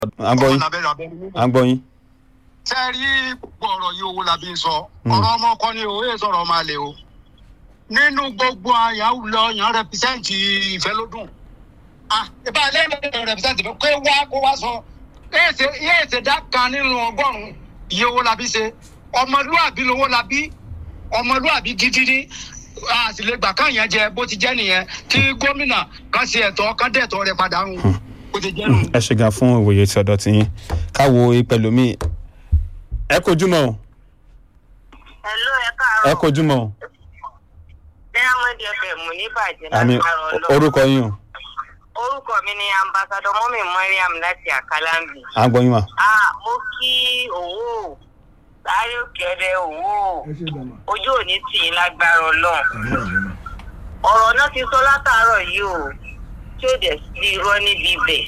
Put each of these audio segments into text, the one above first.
à ń gbọ́ yín lábẹ́rẹ́ abẹ́rẹ́ mímọ́. à ń gbọ́ yín. ṣé ẹ rí gbogbo ọ̀rọ̀ yìí owó la bí ń sọ ọ̀rọ̀ ọmọ ọkọ ni o èyí sọ̀rọ̀ ọmọ àlè o nínú gbogbo àyàwó lọ yàn rẹpísẹ́ǹtì ìfẹ́ ló dùn ah ìbá lẹ́yìn rẹpísẹ́ǹtì kó wá kó wá sọ yéè ṣe dá kan nínú ọgọ́rùn-ún iye owó la bí ṣe ọmọlúàbí lowó la bí ọmọlúàbí gidi ní a sì lè gbà kán yẹn jẹ bó ti jẹ́ nìyẹn kí gómìnà kan ṣe ẹ̀tọ́ kan dẹ̀tọ́ rẹ̀ padà ń bó ti jẹ́ nù. ẹ ṣe gan fún ìwòye tí ọ̀dọ̀ tiyín káwo pẹ̀lúmí ẹ kojúmọ́ o Hello, ẹ ẹ káàárọ̀. kojúmọ́ o Diamond FM ní bàjẹ́ àmì lágbára Ọlọ́run. orúkọ yín o Orúkọ mi ni Ambassadọ Mọ́mí Mariam láti Àkàlàmbì. à ń gbọ́ yín mà. Ah, mo kí òwò sáré òkèrè òwò ojú òní tì í lágbára Ọlọ́run. Ọ̀rọ̀ náà ti sọ látàárọ̀ yìí o tí ó dẹ̀ sí irọ́ níbi ibẹ̀.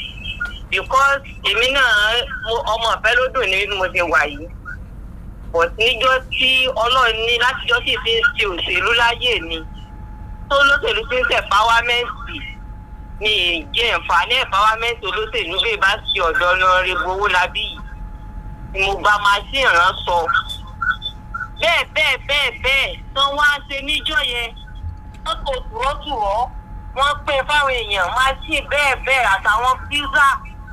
Because èmi náà mo- ọmọ ìfẹ́ ló dùn ní bí mo ṣe wà yìí. But níjọ́ tí Ọlọ́run ní látijọ́ sì fi ń ṣe òṣèlú láyé mi tó lóṣèlú fi ń ṣe pàwámẹ́ǹtì ní ìjẹ́ ìfàní ẹ̀páwámẹ́ǹtì olóṣèlú bí bá ṣe ọ̀dọ́ lọ rí gbowó lábí yìí ni mo gba machine rán sọ. bẹ́ẹ̀ bẹ́ẹ̀ bẹ́ẹ̀ bẹ́ẹ̀ tán wá ṣe níjọ́ yẹn wọ́n kò tùrọ́tùrọ́ wọ́n pín fáwọn èèyàn machine bẹ́ẹ̀ bẹ́ẹ̀ àtàwọn pizza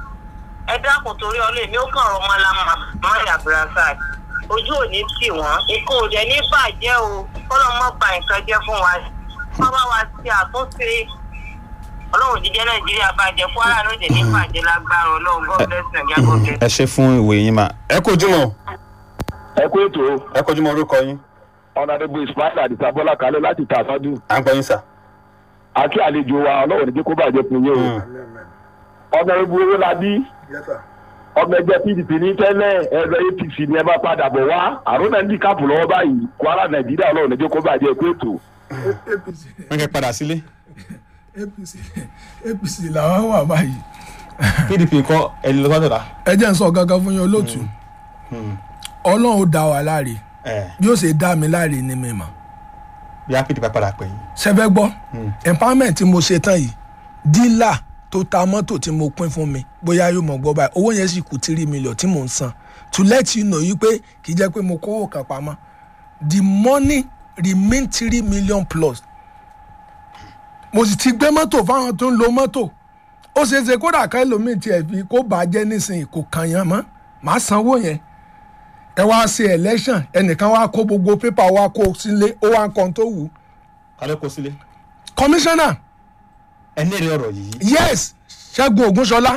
ẹ dákun torí ọlọ́ èmi ó kàn rọ ọmọ lámà mọ́ abdulrasaq ojú ò ní tì wọ́n ikú ò dẹ̀ ní bàjẹ́ o kọ́lọ́ mọ́ ba nǹkan jẹ́ fún wa wọ́n bá wa ṣe àtúnṣe ọlọ́run jíjẹ́ nàìjíríà bàjẹ́ kwara ló dẹ̀ ní bàjẹ́ lágbára ọlọ́run god bless nàìjíríà god bless. ẹ ṣe fún ìwòye yín mà ẹ kojúmọ́ o ẹ kú ètò ẹ kojúmọ́ orúkọ yín ọ̀nàdébù ismail àdìsá bọ́lá kalẹ̀ láti tàṣádù à ń gbọ́ yín sà. àti àlejò wa ọlọ́run níjẹ́ kó bàjẹ́ fún yín o ọ̀nàdébù owó la bí ọmọ ẹgbẹ́ pdp ní tẹ́lẹ̀ ẹgbẹ́ apc ni ẹ bá padà bọ̀ wá àrùn náà ń dì káàpù lọ́wọ́ báyìí kwara nàìjíríà ọlọ́run níjẹ́ kó bàjẹ́ ẹ kú ètò. apc wọ́n kẹ́ padà sílé apc apc làwọn wà báyìí pdp kọ́ ẹni lọ sọ́dọ̀ la. ẹ jẹ́ ń sọ gangan fún yín olóòtú ọlọ́run ó dá wa láre ẹ bí ó ṣe dá mi láre ní mi mọ̀ bí a pdp padà pè yín. ṣẹfẹ́ gbọ́ empowerment tí mo ṣe tán yìí dílà tó ta mọ́tò tí mo pín fún mi bóyá yóò mọ̀ gbọ́ báyìí owó yẹn sì kù tírí mílíọ̀n tí mò ń san to let you know yìí pé kì í jẹ́ pé mo kówó kan pamọ́ the money remain three million plus mo sì ti gbé mọ́tò fáwọn tó ń lo mọ́tò ó ṣeé ṣe kódà ká ẹlòmíì tiẹ̀ fi kó bàjẹ́ nísìnyí kò kàn yàn mọ́ màá sanwó yẹn ẹ wá ṣe election ẹnìkan wá kó gbogbo pépà wá kó sílé ó wá ń kan tó wù ú kálẹ̀ kó sílé. commissioner ẹ ní èrè ọ̀rọ̀ yìí. yes ṣẹ́gun ògúnṣọlá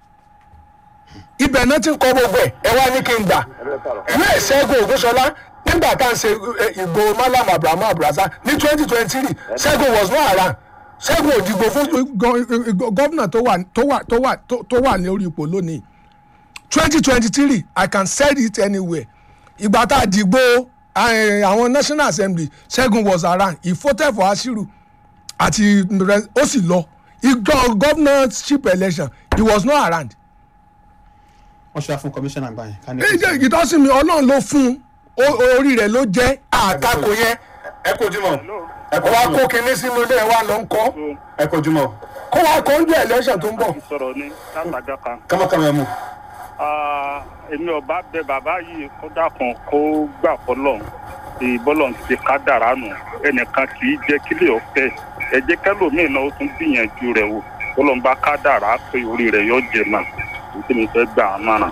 ibẹ̀ náà ti ń kọ́ gbogbo ẹ̀ ẹ wá ní kí n gbà ìwé ṣẹ́gun ògúnṣọlá nígbà tá à ń ṣe eh, ìgbò malam abrahamu abrasa ní twenty twenty three ṣẹ́gun was not around ṣẹ́gun òdìgbò fún gọ́vnà tó wà tó wà tó wà tó- tó wà ní orí ipò lónìí twenty twenty three i can sell it anywhere ìgbà tá a dìgbò eh, àwọn national assembly ṣẹ́gun was around he voted for ashiru àti rẹ- ó sì lọ ìgbọ́ governorship election he was not around. wọ́n ṣe wá fún kọmíṣánná gbà yẹn. ká ní ẹ jẹ́ ìtọ́sí mi ọlọ́run ló fún un ó- orí rẹ̀ ló jẹ́ àtakò yẹn ẹ kojúmọ́ ẹ kó wá kó kinní sínú ilé wa lọ ń kọ́ ẹ kojúmọ́ kó wá kó ń jẹ́ election tó ń bọ̀. sọ̀rọ̀ ní látàjà kan. kámọ́kámọ́ ẹ mú. Ah, èmi ọba bẹ bàbá yìí kó dákun kó gbà fọlọ́n tí bọ́lọ̀ ti ká dàrá nù ẹnìkan kì í jẹ́ kílẹ̀ ọ̀fẹ́ ẹ jẹ́ kẹlòmíì náà ó tún gbìyànjú rẹ̀ wò bọ́lọ̀ ń bá ká dàrá pé orí rẹ̀ yóò jẹ mà èyí tí mi fẹ́ gbà á mọ̀ràn.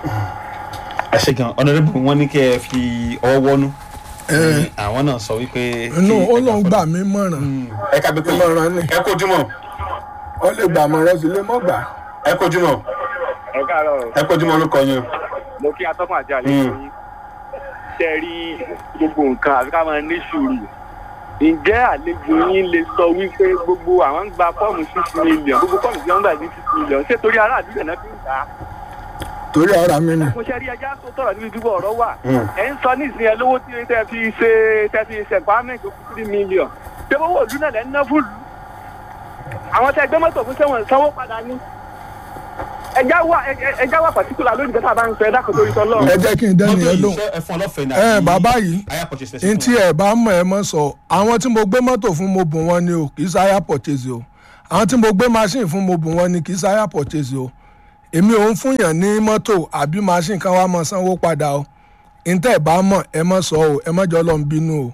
ẹ ṣe gan ọ̀nàdébù wọn ní kẹ́ ẹ fi ọwọ́ wọ́nú. àwọn náà sọ wípé. inú kí ẹ ó lóun gbà gbà mí mọ̀ràn ẹ ká gbé pé ìmọ̀ràn ni ẹ kojúmọ́ ó lè gbà mọ̀ràn sí lè mọ́ gbà. ẹ kojúmọ́ ẹ káàárọ̀ ẹ kojúmọ́ orúkọ yín o. mo kí atọ́kùn àti àlejò Mm. yín ṣe rí gbogbo nǹkan àfi ká máa ní sùúrù ǹjẹ́ àlejò yín lè sọ wípé gbogbo àwọn ń gba fọ́ọ̀mù six million gbogbo fọ́ọ̀mù tí wọ́n ń gbà ní six million ṣé torí aráàlú rẹ̀ náà fi ń gbà á torí ọ̀rọ̀ mi ni. mo ṣe rí ẹja tó tọrọ níbi dúpọ̀ ọ̀rọ̀ wà Mm. ẹ̀ ń sọ ní ìsìn ẹ lówó tí tẹ fi ṣe tẹ fi ṣe empowerment tó kù three million ṣé owó òlú náà lẹ́ ń ná fún lù àwọn tẹ gbé mọ́tò fún sẹ́wọ̀n sanwó padà ní ẹja wà ẹ- ẹja wà pàtíkùlà lónìí kẹta bá ń sọ ẹ dákun torí tọ́lọ́ ẹ jẹ́ kí n dẹ́ni mọ́tò ẹ yìí lóhùn. ṣe ẹ fún ọlọ́fẹ̀ẹ́ náà. ẹ bàbá yìí aya purchase n tí ẹ bá mọ̀ ẹ mọ̀ sọ àwọn tí mo gbé mọ́tò fún mo bùn wọn ni o kì í sáyà purchase o àwọn tí mo gbé machine fún mo bùn wọn ni kì í sáyà purchase o èmi ò ń fúnyàn ní mọ́tò àbí machine kan wá mọ̀ sanwó padà o ntẹ́ ẹ̀ bá mọ̀ ẹ mọ̀ sọ o ẹ mọ̀ jọ lọ́n bínú o.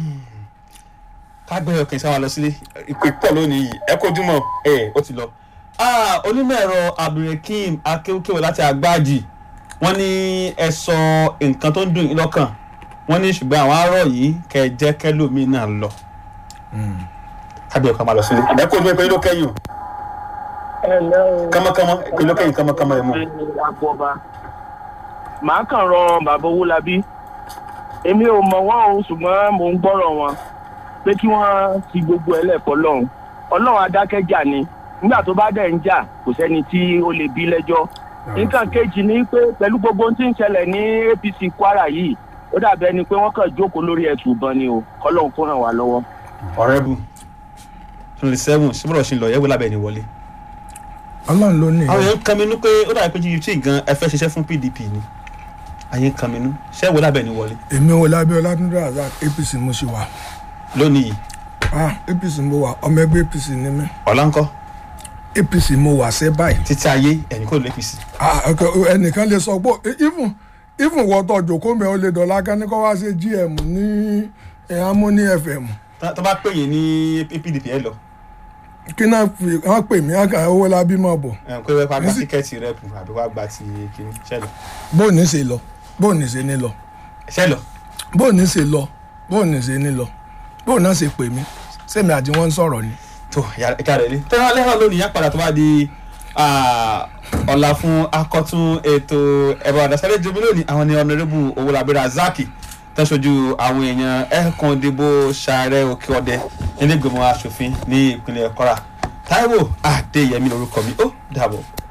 kágbẹ́ ọkàn sáwọn lọ sílé ìpè pọ̀ lónìí yìí ẹ kojúmọ́ ẹ ó ti lọ. Ah, onímọ̀ ẹ̀rọ abdulrakeem akéwkéwò láti àgbáàjì wọ́n ní ẹ sọ nǹkan tó ń dùn yín lọ́kàn wọ́n ní ṣùgbọ́n àwọn arọ̀ yìí kẹ́ ẹ jẹ́ kẹ́lòmíì náà lọ. kágbẹ́ ọkàn máa lọ sílé ẹ kojúmọ́ ìpè ló kẹ́yìn o ẹ ǹlẹ́ o. kámákámá ìpè ló kẹ́yìn kámákámá ẹ̀ mú. àbọ̀bà màá kàn rọ bàbá owólabí èmi ò mọ̀ wọ́n o ṣùgbọ́n mò ń gbọ́rọ̀ wọn pé kí wọ́n fi gbogbo ẹlẹ́kọ̀ọ́ lọ́hùn ọlọ́run adákẹ́jà ni nígbà tó bá dẹ̀ ń jà kò sẹ́ni tí ó lè bí lẹ́jọ́ nǹkan kejì ni pé pẹ̀lú gbogbo ohun tí ń ṣẹlẹ̀ ní apc kwara yìí ó dàbí ẹni pé wọ́n kàn jókòó lórí ẹ̀tù ìbọn ni o kọ́lọ́hún kó ràn wá lọ́wọ́. ọ̀rẹ́bù twenty seven síbúrò ṣì ń lọ yẹ́wò lábẹ́ ẹni wọlé. ọlọ́run ló ní. àwọn èèyàn ń kanminú pé ó dàbí pé gpt gan ẹ fẹ́ ṣiṣẹ́ fún pdp ni àyè ń kanminú ṣé wò lábẹ́ ẹni wọlé èmi wo lábẹ́ ọlátúndé razak apc mo ṣe wà lónìí yìí ah apc mo wà ọmọ ẹgbẹ́ apc ni mí ọ̀la ńkọ́ apc mo wà sẹ́ báyìí. títí ayé ẹ̀yìn kò lè fi sí. Ah, ok, ẹnìkan lè sọ pé even even wọ́tọ̀ jòkó mẹ́ o lè dọ̀la ká ní kó wá ṣe gm ní eh, harmony fm tó bá pè yín ní pdp ẹ lọ kí náà fi wọ́n pè mí àkà owó lábí mọ̀ bọ̀ ẹ̀ ń pé wẹ́pà gba tíkẹ́ẹ̀tì rẹ́pù àbí wàá gba ti kìíní ṣẹlẹ̀ bó ní ṣe lọ bó ní ṣe ní lọ ṣẹlẹ̀ bó ní ṣe lọ bó ní ṣe ní lọ bó náà ṣe pè mí sẹ́mi àti wọ́n ń sọ̀rọ̀ ni. tó ẹ̀ka rẹ̀ lé tẹ́lẹ̀ lẹ́hàn lónìí yá padà tó bá di ah, ọ̀la fún akọ́tún ètò ẹ̀rọ àdàsálẹ̀ jomi lónìí àwọn ni ọ̀nàrẹ́bù owólabí razaki tẹ́sọ̀jú àwọn èèyàn ẹ̀ẹ̀kan ìdìbò sàárẹ̀ òkè ọdẹ nílẹ̀gbẹ̀mọ asòfin ní ìpínlẹ̀ kwara taiwo adéyẹmí lorúkọ mi ó dàbọ̀.